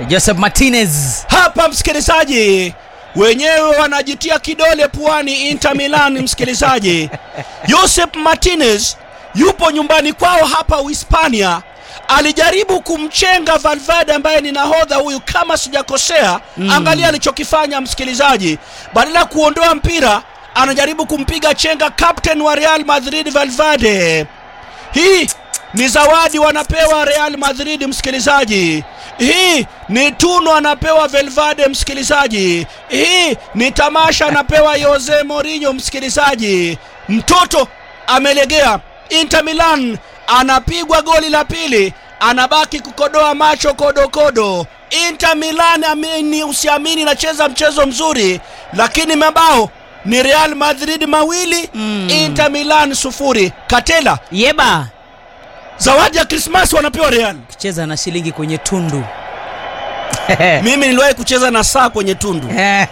Joseph Martinez. hapa msikilizaji wenyewe wanajitia kidole puani Inter Milan msikilizaji Josep Martinez yupo nyumbani kwao hapa Uhispania alijaribu kumchenga Valverde ambaye ni nahodha huyu kama sijakosea mm. angalia alichokifanya msikilizaji badala ya kuondoa mpira anajaribu kumpiga chenga captain wa Real Madrid Valverde hii ni zawadi wanapewa Real Madrid msikilizaji. Hii ni tuno anapewa Valverde msikilizaji. Hii ni tamasha anapewa Jose Mourinho msikilizaji. Mtoto amelegea. Inter Milan anapigwa goli la pili, anabaki kukodoa macho kodokodo. Inter Milan, amini usiamini, nacheza mchezo mzuri, lakini mabao ni Real Madrid mawili Mm. Inter Milan sufuri. Katela, Yeba zawadi ya Krismasi wanapewa Real. kucheza na shilingi kwenye tundu. Mimi niliwahi kucheza na saa kwenye tundu.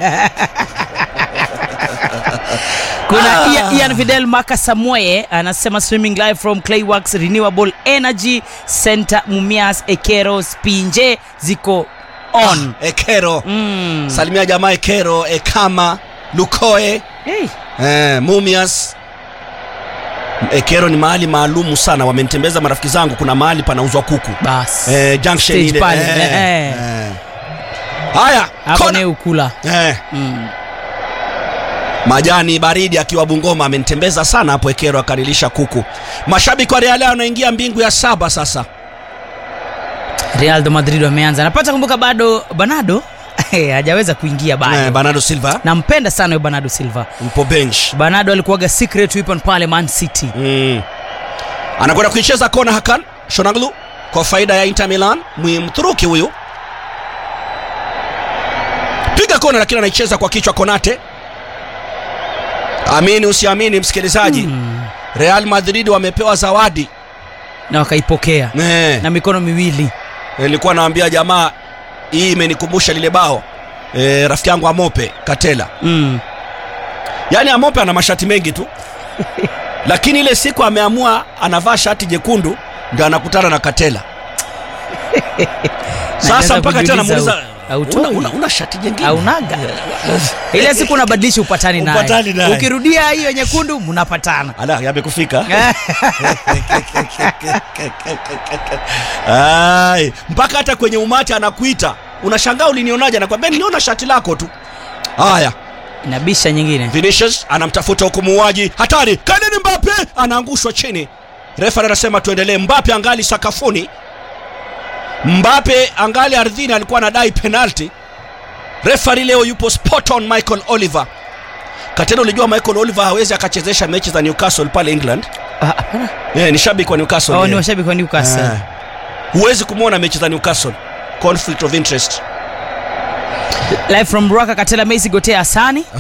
Kuna Ah. Ian, Ian Fidel Maka Samoye anasema streaming live from Clayworks Renewable Energy Center Mumias Ekero Spinje ziko on. Ekero, Mm. salimia jamaa Ekero, Ekama, Lukoe, Hey. eh, Mumias. Ekero ni mahali maalumu sana, wamenitembeza marafiki zangu, kuna mahali panauzwa kuku Bas. eh, junction Stage ile pale, eh, eh. eh. Haya, Hapo kona. ni ukula. eh, Mm. majani baridi akiwa Bungoma amenitembeza sana hapo Ekero, akanilisha kuku. Mashabiki wa Real wanaingia mbingu ya saba sasa. Real de Madrid wameanza. Napata kumbuka bado Bernardo hajaweza kuingia bado. Eh, Bernardo Silva Nampenda sana huyo Bernardo Silva. mpo bench Bernardo alikuwaga secret weapon pale Man City. mm. anakwenda kuicheza kona Hakan Shonaglu kwa faida ya Inter Milan, Mturuki huyu piga kona, lakini anaicheza kwa kichwa Konate. Amini usiamini, msikilizaji Mm. Real Madrid wamepewa zawadi Na wakaipokea eh. na mikono miwili. Nilikuwa naambia jamaa, hii imenikumbusha lile bao eh, rafiki yangu Amope Katela Mm. yaani Amope ana mashati mengi tu lakini ile siku ameamua anavaa shati jekundu ndio anakutana na Katela. Sasa Naanza mpaka tena kujiuliza, namuuliza hautoi? una, una, una shati jengine Aunaga. Ile siku unabadilisha upatani naye. Upatani naye. Ukirudia hiyo nyekundu mnapatana. ala yamekufika Ai, mpaka hata kwenye umati anakuita unashangaa ulinionaje anakwambia niliona shati lako tu haya Inabisha nyingine. Vinicius anamtafuta huku muuaji hatari, Kylian Mbappe anaangushwa chini. Refa anasema tuendelee. Mbappe angali sakafuni, Mbappe angali ardhini, alikuwa anadai penalti. Refari leo yupo spot on, Michael Oliver. Katena, ulijua Michael Oliver hawezi akachezesha mechi za Newcastle pale England. Ah, hapana. Yeah, ni shabiki wa Newcastle. Oh, yeye. ni washabiki wa Newcastle. Ah. Huwezi kumwona mechi za Newcastle. Conflict of interest. Live from Ruaka Katela Messi Gotea Asani.